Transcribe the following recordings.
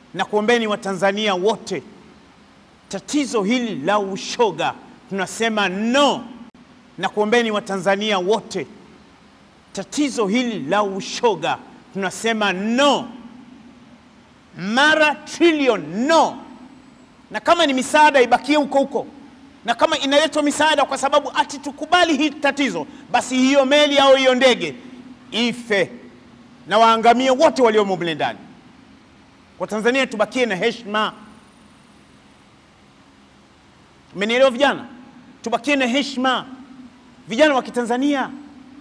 na kuombeni Watanzania wote, tatizo hili la ushoga tunasema no, na kuombeni Watanzania wote, tatizo hili la ushoga tunasema no, mara trilioni no. Na kama ni misaada ibakie huko huko, na kama inaletwa misaada kwa sababu ati tukubali hii tatizo, basi hiyo meli au hiyo ndege ife na waangamie wote waliomo mle ndani. Kwa Tanzania tubakie na heshima. Mmenielewa vijana? Tubakie na heshima, vijana wa Kitanzania.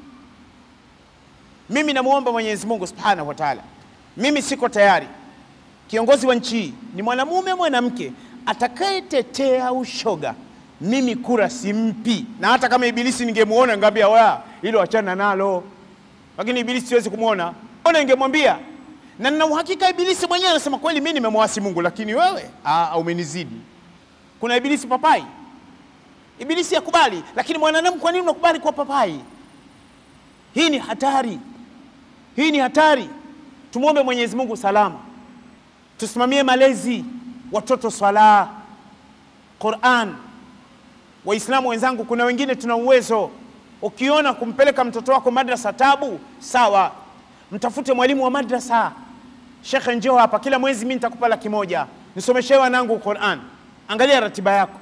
Mimi namwomba Mwenyezi Mungu Subhanahu wa Ta'ala, mimi siko tayari kiongozi wa nchi hii ni mwanamume mwanamke atakayetetea ushoga, mimi kura simpi, na hata kama Ibilisi ningemuona ngambia wa hilo achana nalo, lakini Ibilisi siwezi kumwona, ona ningemwambia, na nina uhakika Ibilisi mwenyewe anasema kweli, mimi nimemwasi Mungu, lakini wewe ah, umenizidi. Kuna Ibilisi papai, Ibilisi yakubali, lakini mwanadamu, kwa nini unakubali kwa papai? Hii ni hatari, hii ni hatari. Tumwombe Mwenyezi Mungu salama tusimamie malezi watoto, swala, Qur'an. Waislamu wenzangu, kuna wengine tuna uwezo. Ukiona kumpeleka mtoto wako madrasa tabu, sawa, mtafute mwalimu wa madrasa. Shekhe, njoo hapa, kila mwezi mimi nitakupa laki moja nisomeshe wanangu Qur'an. Angalia ratiba yako,